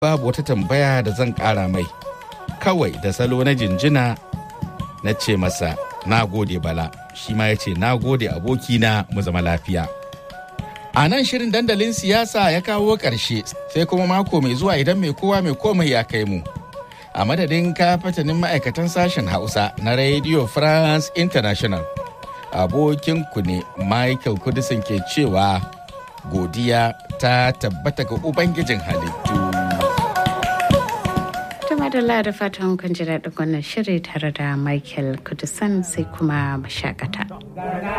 babu wata tambaya da zan ƙara mai kawai da salo na jinjina na ce masa na gode bala shi ma ya ce na gode abokina mu zama lafiya a nan shirin dandalin siyasa ya kawo ƙarshe sai kuma mako mai zuwa idan mai kowa mai komai ya kai mu a madadin kafatanin ma'aikatan sashen hausa na radio france international abokinku ne michael kudisin ke cewa godiya ta tabbata ga ubangijin halittu madalla da fatan kun ji daɗin wannan shiri tare da michael kudisan sai kuma mashakata.